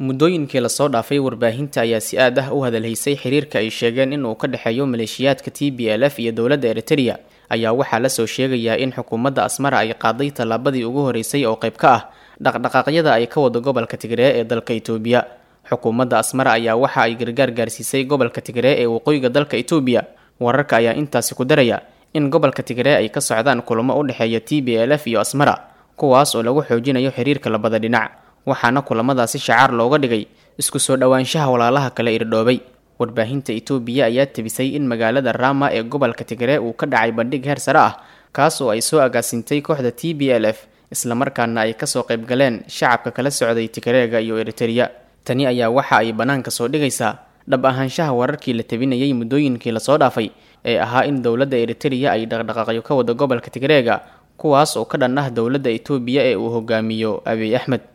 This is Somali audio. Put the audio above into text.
muddooyinkii lasoo dhaafay warbaahinta ayaa si aad ah u hadalhaysay xiriirka ay sheegeen in uu ka dhexeeyo maleeshiyaadka t b l f iyo dowladda eritereya ayaa waxaa lasoo sheegayaa in xukuumadda asmara ay qaaday tallaabadii ugu horeysay oo qayb ka ah dhaqdhaqaaqyada ay ka wado gobolka tigree ee dalka itoobiya xukuumadda asmara ayaa waxa ay gargaar gaarsiisay gobolka tigree ee waqooyiga dalka itoobiya wararka ayaa intaasi ku daraya in gobolka tigree ay ka socdaan kulamo u dhexeeya t b l f iyo asmara kuwaas oo lagu xoojinayo xiriirka labada dhinac waxaana kulamadaasi shacaar looga dhigay isku soo dhowaanshaha walaalaha kale irdhoobay warbaahinta itoobiya ayaa tebisay in magaalada rama ee gobolka tigree uu ka dhacay bandhig heer sare ah kaas oo ay soo agaasintay kooxda t b l f islamarkaana ay kasoo qayb galeen shacabka kala socday tigreega iyo eritereya tani ayaa waxa ay bannaanka soo dhigaysaa dhab ahaanshaha wararkii la tebinayay muddooyinkii lasoo dhaafay ee ahaa in dowladda eritereya ay dhaqdhaqaaqyo ka wado gobolka tigreega kuwaas oo ka dhan ah dowladda itoobiya ee uu hogaamiyo abiy axmed